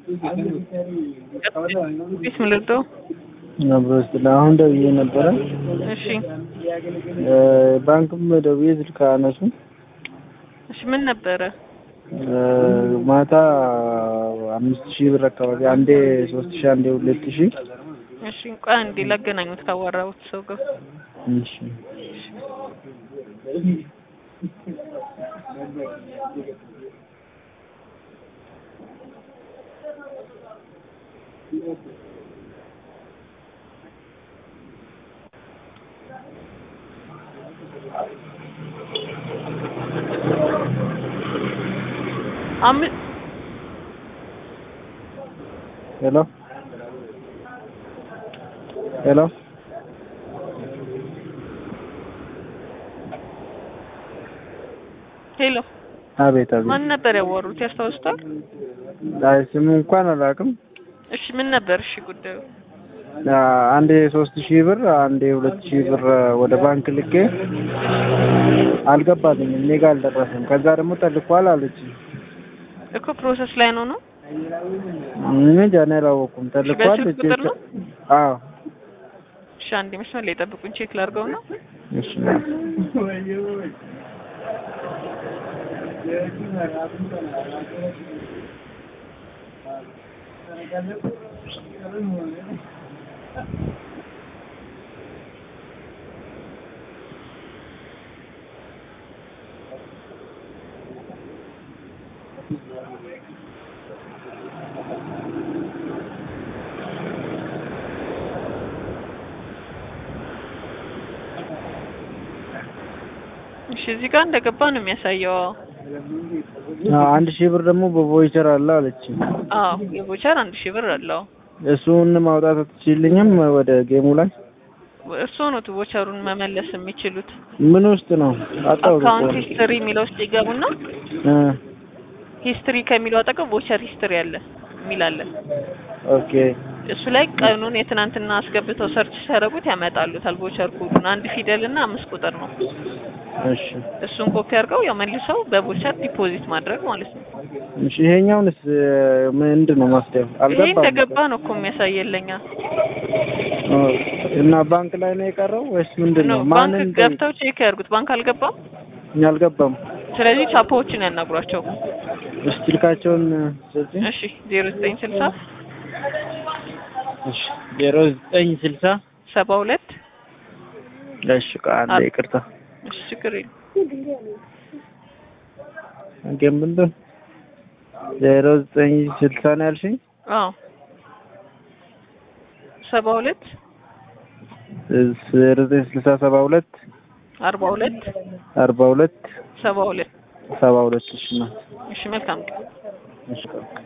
ቢስ ምልርዶ ነብሮስ አሁን ደውዬ ነበረ። እሺ ባንክም ደውዬ ስልክ አነሱ። እሺ ምን ነበረ? ማታ አምስት ሺህ ብር አካባቢ አንዴ ሶስት ሺህ አንዴ ሁለት ሺህ እሺ ቆይ አንዴ ላገናኙት ካዋራሁት ሰው ጋር እሺ አምስት ሄሎ ሄሎ ሄሎ አቤት አቤት። ማን ነበር ያወሩት? ያስታውሱታል? አይ ስሙ እንኳን አላውቅም። እሺ ምን ነበር? እሺ ጉዳዩ አንዴ ሶስት ሺህ ብር አንዴ ሁለት ሺህ ብር ወደ ባንክ ልኬ አልገባልኝም፣ እኔ ጋር አልደረሰም። ከዛ ደግሞ ተልኳል አለች። እኮ ፕሮሰስ ላይ ነው ነው። ምን ጃኔ አላወኩም። ተልኳል በስልክ ቁጥር ነው? አዎ እሺ አንዴ መስመር ላይ ጠብቁኝ፣ ቼክ ላድርገው ነው። እሺ እሺ እዚህ ጋር እንደገባ ነው የሚያሳየው። አንድ ሺህ ብር ደግሞ በቮይቸር አለ አለች። አዎ የቮቸር አንድ ሺህ ብር አለው። እሱን ማውጣት አትችልኝም ወደ ጌሙ ላይ እሱ ነው ቮቸሩን መመለስ የሚችሉት። ምን ውስጥ ነው አጣው አካውንት ሂስትሪ የሚለው ውስጥ ይገቡና ሂስትሪ ከሚለው አጠገብ ቮቸር ሂስትሪ አለ የሚል አለ። ኦኬ እሱ ላይ ቀኑን የትናንትና አስገብተው ሰርች ሲያደርጉት ያመጣሉታል። ቮቸር ኮዱን አንድ ፊደል እና አምስት ቁጥር ነው። እሺ እሱን ኮፒ አድርገው ያው መልሰው በቮቸር ዲፖዚት ማድረግ ማለት ነው። እሺ ይሄኛውንስ ምንድን ነው ማስደብ ይሄ አልገባም እንደገባ ነው እኮ የሚያሳየለኛ እና ባንክ ላይ ነው የቀረው ወይስ ምንድን ነው ነው። ማንን ባንክ ገብተው ቼክ ያድርጉት። ባንክ አልገባም። አልገባም ስለዚህ ቻፓዎችን ያናግሯቸው። እስቲ ልካቸውን ስለዚህ እሺ ዜሮ ዘጠኝ ስልሳ እሺ ዜሮ ዘጠኝ ስልሳ ሰባ ሁለት እሺ ቃል ይቅርታ እሺ ችግር የለም ግን ምንድን ዜሮ ዘጠኝ ስልሳ ነው ያልሽኝ አዎ ሰባ ሁለት ዜሮ ዘጠኝ ስልሳ ሰባ ሁለት አርባ ሁለት አርባ ሁለት ሰባ ሁለት ሰባ ሁለት እሺ ነው እሺ መልካም ቀን እሺ